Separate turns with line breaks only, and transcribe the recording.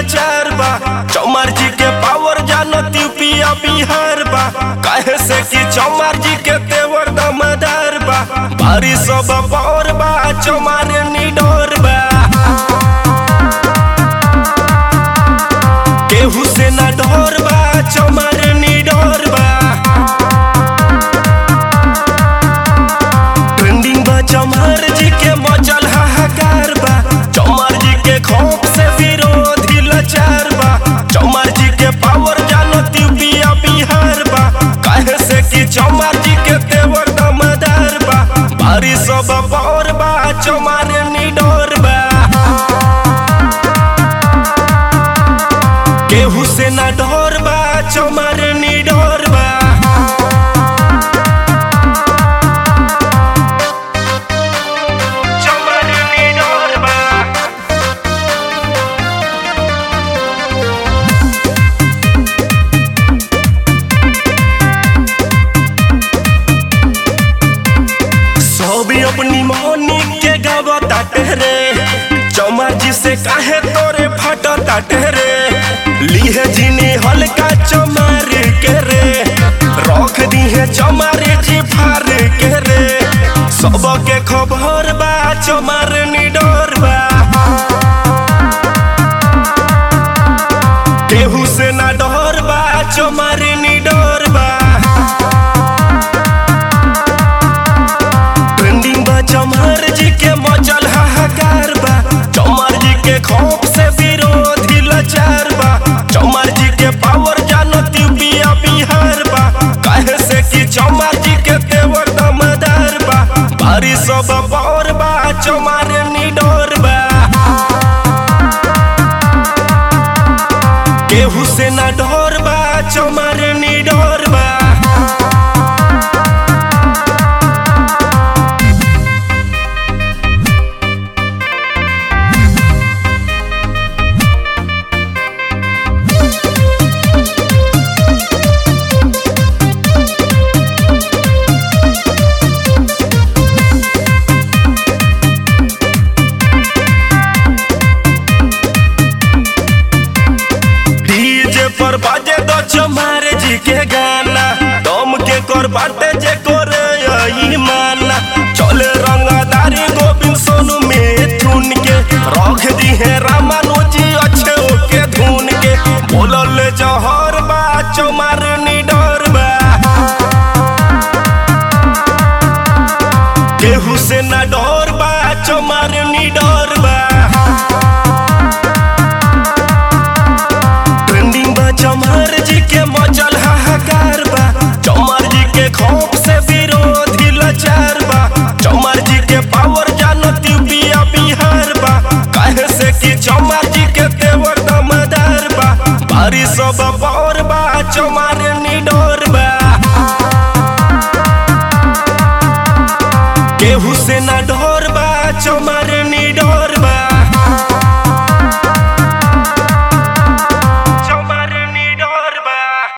लाचार बा चौमार जी के पावर जानत यूपिया बिहार बा काहे से कि चौमार जी के तेवर दमदार बा बारिश सब बौर बा चौमार निडोर बा केहू से ना डर बा चौमार निडोर बा ट्रेंडिंग बा चौमार जी के मचल हाहाकार बा चौमार जी के खौफ से विरोधी लाचार बा चौमार जी के पावर जानत यूपिया बिहार बा काहे से कि चौमार जी के तेवर दमदार बा बारिश सब बौर बा चौमार निडोर बा केहू से ना डर बा चौमार निडोर बा चौमार निडोर बा सब अपनी मौनी के गावता रे चौमार जी से काहे तोरे फटता रे लीहे जीनी हल्का चमार के रे रख दीहे चमार जी फार के रे सबके खबर बा चमार निडर बा केहू से ना डर बा चमार निडर बा ट्रेंडिंग बा चमार जी के मचल हाहाकार बा चमार जी के खौफ से विरोधी लाचार बा चमार जी के पावर जानत यूपिया बिहार बा काहे से कि चमार जी के तेवर दमदार बा बारिश सब बौर बा चमार निडोर बा केहू से ना डर बा चमार निडोर बा डीजे पर बाजे दो चमार जी के गाना दम के कर बाटे जे करे यही माना चले रंगदारी गोविंद सोनू में धुन के रख दी है रामानुजी अच्छे ओके धुन के बोलल जहर बा चमार निडर बा केहू से ना डर बा चमार निडर बा ट्रेंडिंग बा चमार जी के मचल हाहाकार बा चमार जी के खौफ से विरोधी लाचार बा चमार जी के पावर जानत यूपिया बिहार बा काहे से कि चमार जी के तेवर दमदार बा बारिश सब